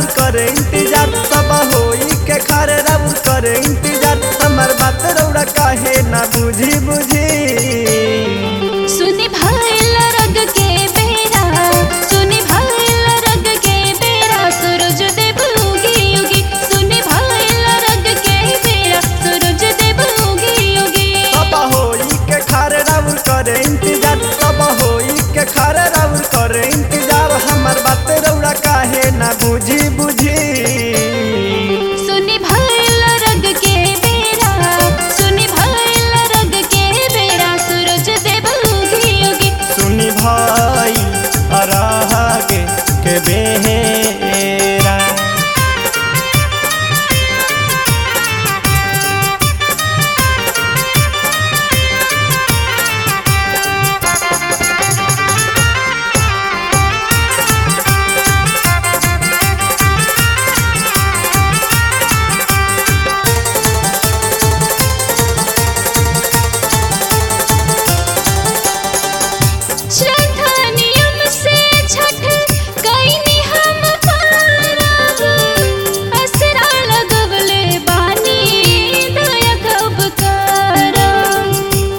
राउर करे इंतजार सब होई के खारे राउर करे इंतजार हमर बात रौड़ा काहे ना बुझी बुझी सुनी भइल रग के बेरा सुनी भइल रग के बेरा सूरज देव उगी उगी सुनी भइल रग के बेरा सूरज देव उगी उगी सब होई के खारे राउर करे इंतजार सब होई के खारे राउर करे इंतजार हमर बात रौड़ा काहे ना बुझी बुझी सुनी भइल रग के बेरा सुनी भइल रग के बेरा सूरज देव उगी उगी सुनी भाई अरागे के बेरा श्रद्धा नियम से छठ कईनी हम पारब असरा लगवले बानी दया कब करब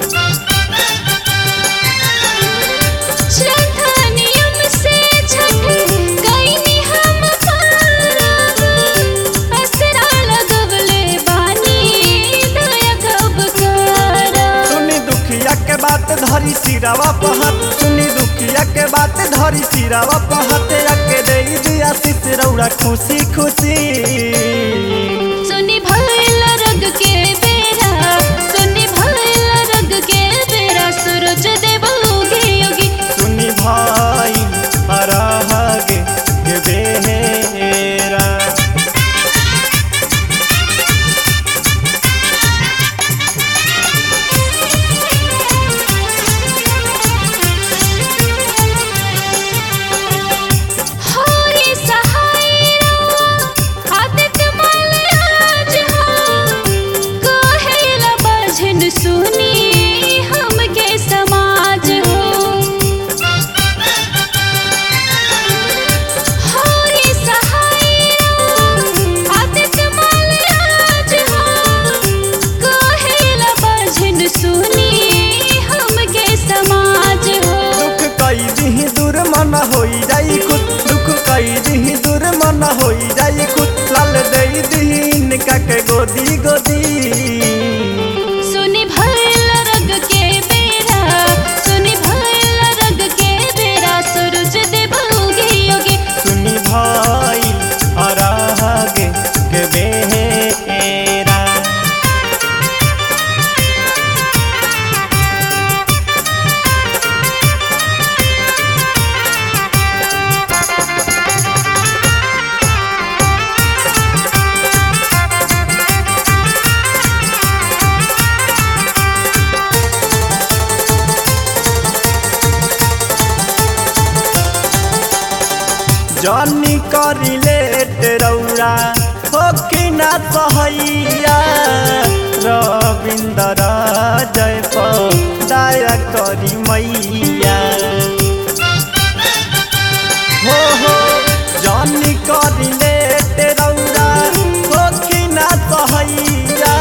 श्रद्धा नियम से छठ कईनी हम पारब असरा लगवले बानी दया कब करब सुनी दुखिया के बात धरी सिरावा पहत सुनी दुखिया के बात धरी सिरावा पहत के दे दिया सिस रौड़ा खुशी खुशी सुनी भइल रग के बेरा सुनी भइल रग के बेरा सूरज देव उगी उगी सुनी भाई अरागे के बेरा होई सहाय आदित्य माल आज हो कहेला बजन सुनी हमके समाज हो होई सहाय आदित्य माल आज हो कहेला बजन सुनी हमके समाज हो दुख कई दिही दूर मन होई जाई खुद दुख कई दिही दूर मन होई जाई खुद लाल दे दिही इनका के गोदी गोदी सुनी भइल रग के बेरा सुनी भइल रग के बेरा सूरज देव उगी उगी सुनी भाई अरागे के बेरा जनी करी लेट रौरा होखी ना सहैया रविंदर जय दया करी मैया हो हो जनी करी लेट रौरा होखी ना सहैया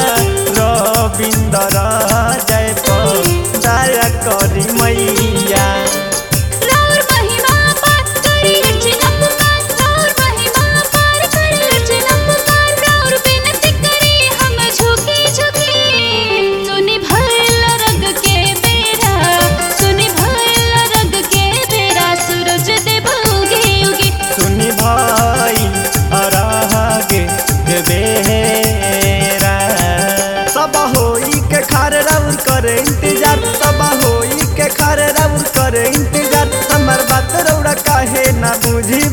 रविंदर जय दया करी मैया राउर महिमा पार करी रचना पुकार राउर महिमा पार करी रचना पुकार राउर विनती करी हम झुकी झुकी सुनी भइल रग के बेरा सुनी भइल रग के बेरा सूरज देव उगी उगी सुनी भाई अरागे के बेरा सब होई के खार राउर करे इंतजार सब होई के खार राउर करे इंतजार हमर बात रौड़ा काहे ना बुझी